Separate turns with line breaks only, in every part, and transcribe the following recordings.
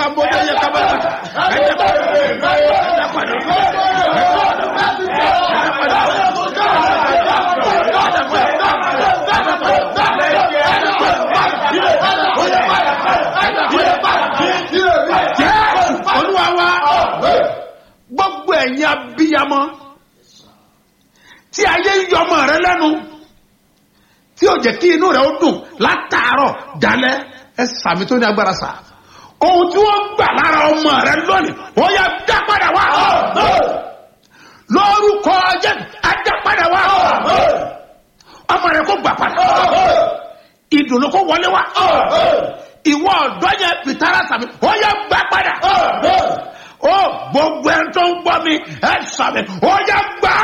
kábọ́dé yẹ kábọ́dé ẹ̀jẹ̀ padà ẹ̀jẹ̀ padà jésù olúwa wa gbogbo ẹ̀yin abiyamọ tí ayé ń yọmọ rẹ lẹ́nu tí ó jẹ́ kí inú rẹ̀ ó dùn látàárọ̀ dalẹ́ ẹ sàmì tó ní agbára sà ohun tí wọ́n gbà lára ọmọ rẹ lónìí ó yẹ dá padà wá lórúkọ jẹ́ ajá padà wá ọmọ rẹ kó gbà padà ìdùnnú kó wọlé wá ìwọ ọ̀dọ́ yẹn pìtàrà sàmì ó yẹ gbà padà ó gbogbo ẹni tó ń gbọ́ mi ẹ sàmì ó yẹ gbà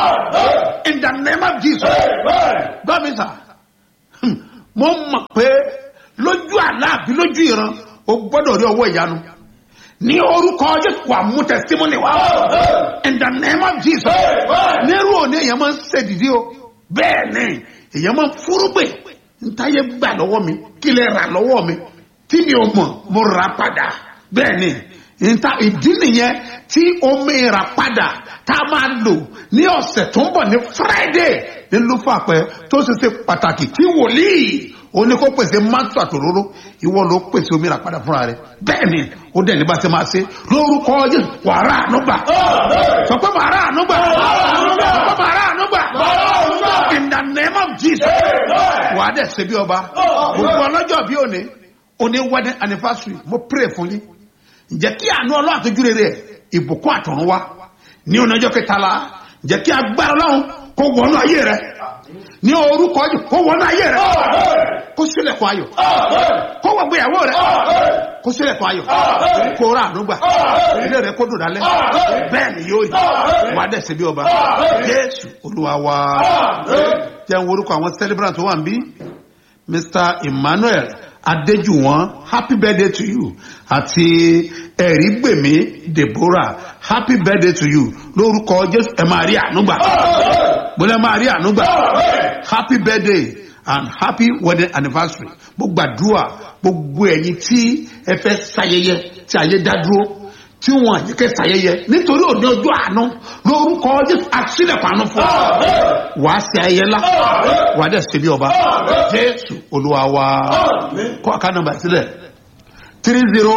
in the name of jesus gbọ́ mi sà Hmm. mo mọ̀ pé lójú àlá àbí lójú ìran o gbọ́dọ̀ rí ọwọ́ ìyanu ní orúkọ jésù wà mú testimony wá in the name of jesus nírú òní èèyàn máa ń ṣèdìdí o bẹ́ẹ̀ ni èèyàn máa ń fúrúgbè ntáyé gbà lọ́wọ́ mi kí lè rà lọ́wọ́ mi tí mi ò mọ̀ mo rà padà bẹ́ẹ̀ ni nta ìdí nìyẹn tí omi rà padà tá a máa lò ní ọ̀sẹ̀ tó ń bọ̀ ní friday ní lúfàpẹ́ tó ṣe ṣe pàtàkì tí wòlíì ó ní kó pèsè mátò àtòróró ìwọ ló pèsè omi rà padà fúnra rẹ bẹ́ẹ̀ ni ó dẹ̀ ní bá ṣe máa ṣe lórúkọ yẹn wàrà ànúgbà sọ pé wàrà ànúgbà sọ pé wàrà ànúgbà in the name of jesus wà á dẹ̀ ṣe bí ọba gbogbo ọlọ́jọ́ bí òní òní wedding anniversary mo pray fún yín ǹjẹ́ kí àánú ọlọ́run àtọ́jú rere ìbùkún àtọ̀run wá ní ọjọ́ kẹtàlá ǹjẹ́ kí agbára ọlọ́run kó wọnú ayé rẹ ní orúkọ yìí kó wọnú ayé rẹ kó sílẹ̀kùn ayọ̀ kó wọ gbéyàwó rẹ kó sílẹ̀kùn ayọ̀ kó rà ànúgbà ilé rẹ kó dùn dálẹ́ bẹ́ẹ̀ ni yóò yìí wà á dẹ̀ ṣe bí ọba jésù olúwa wa jẹ́ ń worúkọ àwọn celebrant tó wà ń bí mr emmanuel adéjúwọ̀n happy birthday to you àti ẹ̀rígbèmí deborah happy birthday to you lórúkọ jésù ẹ máa rí ànúgbà bọ́lá ẹ máa rí ànúgbà happy birthday and happy wedding anniversary gbogbo àdúrà gbogbo ẹ̀yin tí ẹ fẹ́ ṣayẹyẹ tí ayé dá dúró tí wọn àyíkẹ́ ṣayẹyẹ nítorí òní ọjọ́ àánú lórúkọ jésù àṣìlẹ̀kùn àánú fún ọ wàá ṣe ayẹyẹ ńlá wàá dẹ̀ ṣe bí ọba jésù olúwa wa kọ́ àká nọmba sílẹ̀ three zero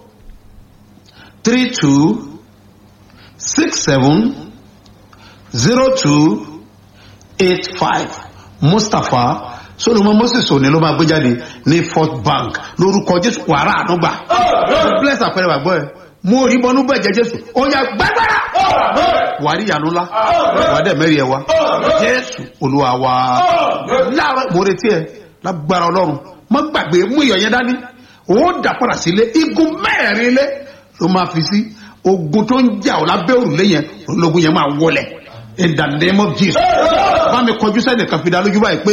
three two six seven zero two eight five mustapha solomon moses òní ló máa gbé jáde ní fort bank lórúkọ jésù wàrà ànúgbà bless àpẹẹrẹ wàgbọ́ ẹ mo rí bọnú bẹ́ẹ̀ jẹ́ jésù ó yà gbàgbára wà á rí ìyanu ńlá wà á dẹ̀ mẹ́rin ẹ̀ wá jésù olúwa wa láàárọ̀ mo retí ẹ lágbára ọlọ́run má gbàgbé mú iyọ̀ yẹn dání ó dà padà sílé igun mẹ́rin lé ló máa fi sí ogun tó ń jà ọ́ lábẹ́ òrùlé yẹn ológun yẹn máa wọlẹ̀ in the name of jesus bá mi kọjú sẹ́nìkan fi dá lójú báyìí pé